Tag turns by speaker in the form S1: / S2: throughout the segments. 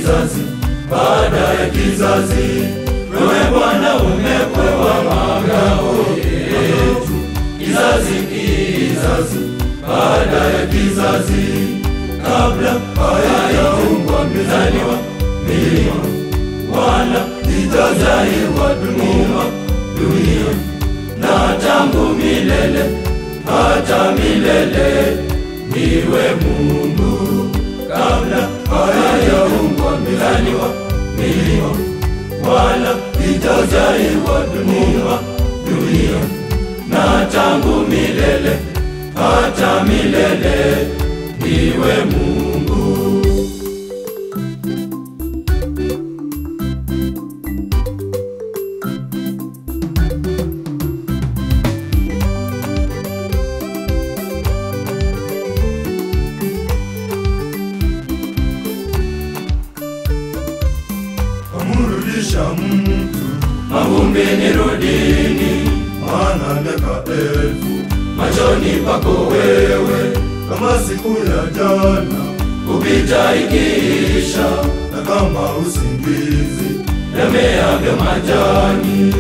S1: kizazi baada ya kizazi, wewe Bwana umepewa makao yetu, kizazi kizazi baada ya kizazi, kabla hayajaumbwa mezaliwa milima wala itazaliwa dunia dunia, na tangu milele hata milele niwe Mungu, kabla hayajaumbwa mezaliwa milima wala itazaliwa dunia dunia, na tangu milele hata milele niwe Mungu.
S2: Amrudisha mtu
S1: Mavumbini rudini,
S2: maana miaka elfu
S1: machoni pako wewe,
S2: kama siku ya jana
S1: kupita ikiisha,
S2: na kama usingizi
S1: yameavyo majani.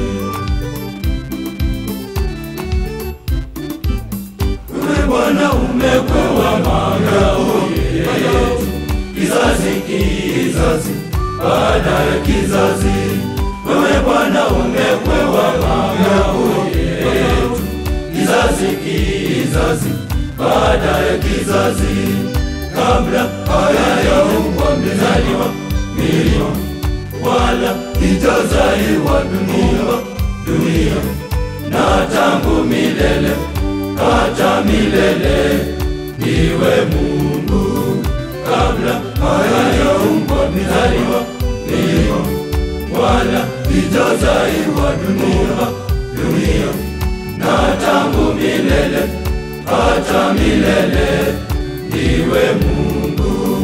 S1: Wewe Bwana umepewa makao yetu, kizazi kizazi baada ya kizazi. Wewe Bwana umepewa makao yetu, kizazi kizazi baada ya kizazi, kabla hayajaumbwa mezaliwa milima wala itazaliwa dunia dunia, na tangu milele hata milele niwe Mungu, kabla hayajaumbwa mezaliwa milima wala itazaliwa dunia dunia, na tangu milele hata milele niwe Mungu.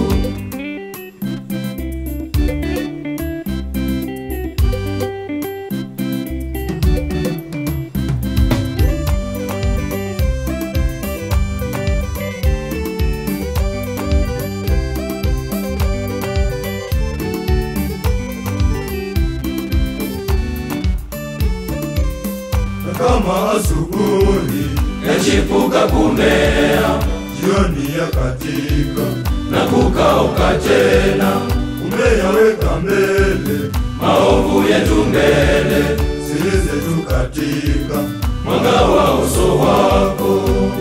S2: na kama asubuhi
S1: yachipuka kumea
S2: jioni ya katika
S1: na kukauka tena,
S2: umeyaweka mbele
S1: maovu yetu mbele,
S2: siri zetu katika
S1: mwanga wa uso wako.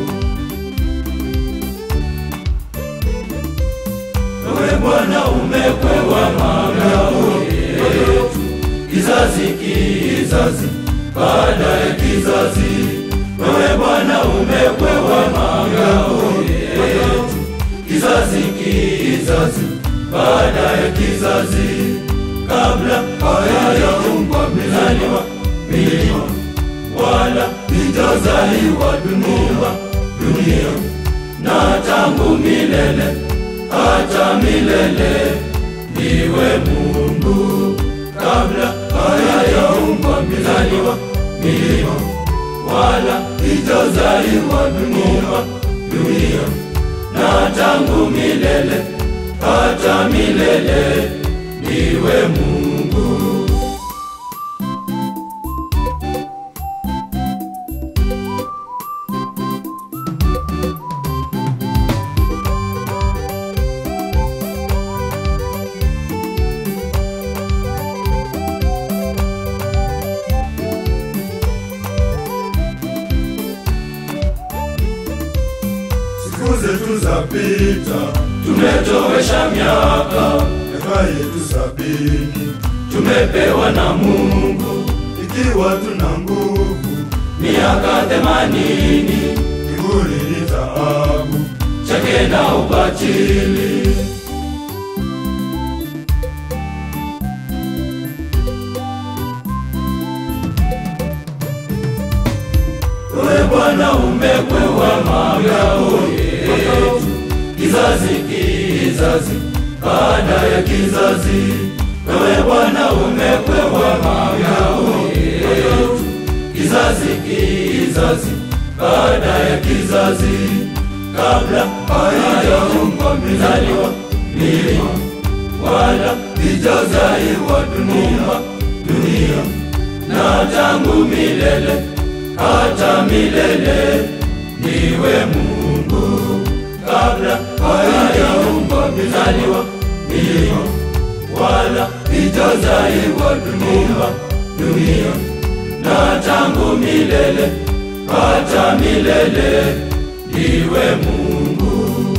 S1: Wewe Bwana umepewa makao yetu, kizazi kizazi baada ya kizazi. Wewe Bwana umepewa makao yetu, kizazi kizazi baada ya kizazi, kabla hayajaumbwa mezaliwa milima wala itazaliwa dunia dunia, na tangu milele hata milele niwe Mungu, kabla hayajaumbwa mezaliwa milima wala itazaliwa dunia dunia, na tangu milele hata milele niwe Mungu.
S2: siku zetu zapita
S1: Tumetowesha miaka,
S2: miaka yetu sabini
S1: tumepewa na Mungu
S2: ikiwa tuna nguvu
S1: miaka themanini,
S2: kiburi ni taabu
S1: chake na ubatili. Wewe Bwana umepewa makao yetu, kizazi kizazi baada ya kizazi. Wewe Bwana umepewa makao yetu, kizazi kizazi baada ya kizazi, kabla hayajaumbwa mezaliwa milima wala hujazaliwa dunia, dunia na tangu milele hata milele niwe Mungu kabla haijaumbwa mizaliwa milima wala hijazaliwa dunia, dunia na tangu milele hata milele niwe Mungu.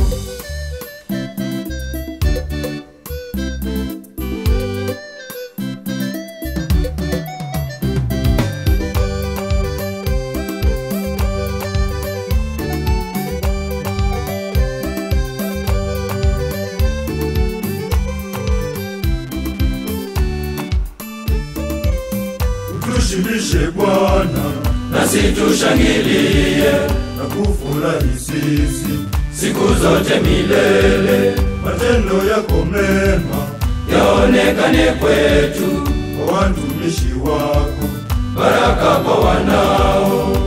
S2: Tushibishe Bwana
S1: nasi tushangilie
S2: na kufurahi sisi,
S1: siku zote milele,
S2: matendo yako mema
S1: yaonekane kwetu,
S2: kwa watumishi wako.
S1: baraka kwa wanao.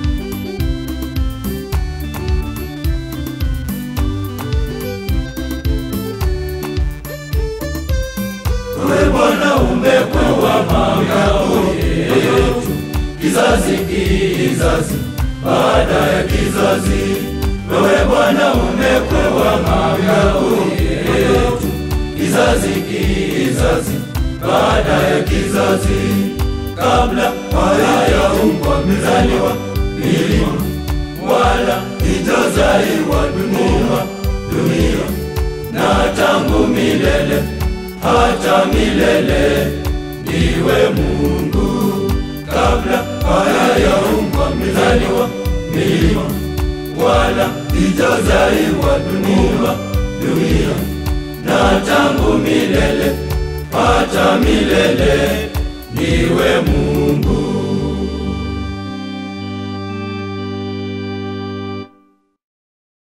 S1: Wewe Bwana umekuwa makao yetu, kizazi kizazi baada ya kizazi. Wewe Bwana umekuwa makao yetu, kizazi kizazi baada ya kizazi, kabla hayaumbwa mizaliwa milima wala itazaliwa dunia, dunia na tangu milele hata milele niwe Mungu kabla hayaumbwa mizaliwa milima wala itazaliwa dunia, dunia na tangu milele hata milele niwe Mungu.